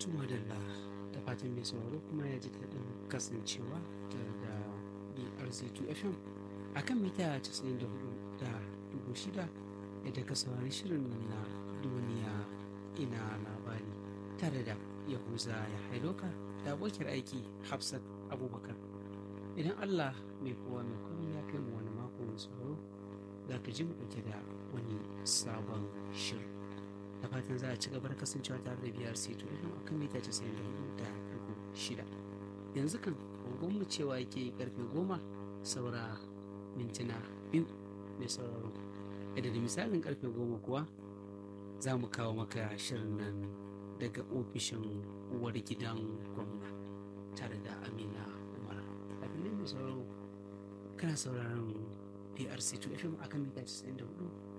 Tuma da da fatan mai sauraro kuma ya ji daɗin kasancewa da BRZ2 FM a kan mita 94 da dubu shida yadda ka saurari shirin na duniya ina labari tare da yahuza ya haidoka da abokiyar aiki hafsat abubakar idan allah mai kowa mai komai ya kai mu wani mako mai sauraro za ka ji mu ɗauke da wani sabon shirin da fatan za a ci gaba da kasancewa tare da biyar seto idan akan mita casa'in da hudu da dubu shida yanzu kan mu cewa yake karfe goma saura mintuna biyu mai sauraro da da misalin karfe goma kuwa za mu kawo maka shirin nan daga ofishin uwar gidan gwamna tare da amina umar abin mai sauraro kana sauraron prc 2 fm akan mita 94